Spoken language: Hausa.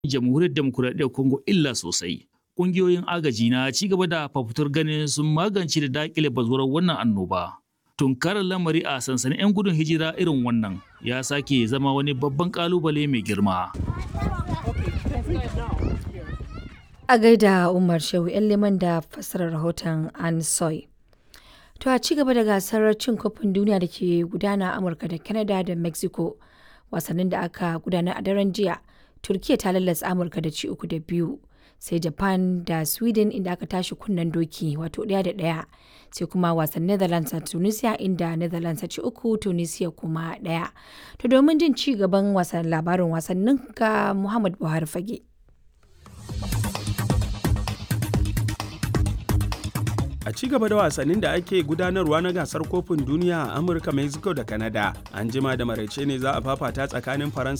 jamhuriyar demokuraɗiyyar Congo illa sosai. Ƙungiyoyin agaji na ci gaba da fafutur ganin sun magance da daƙile bazuwar wannan annoba. Tunkarar lamari a sansanin 'yan gudun hijira irin wannan ya sake zama wani babban ƙalubale mai girma. A gaida Umar Shehu 'yan liman da fassarar rahoton Ansoy. To a ci gaba da gasar cin kofin duniya da ke gudana a Amurka da Canada da Mexico. Wasannin da aka gudanar a daren jiya, Turkiya ta lallasa Amurka da ci uku da biyu. Sai Japan da Sweden inda aka tashi kunnen doki wato ɗaya da ɗaya. Sai kuma wasan Netherlands a Tunisia inda Netherlands ta ci uku Tunisia kuma ɗaya. To domin jin ci gaban wasan labarin wasannin ga Muhammad Buhari Fage. A ci gaba da wasannin da ake gudanarwa na gasar kofin duniya a Amurka, Mexico da Canada, an jima da maraice ne za a fafata tsakanin Faransa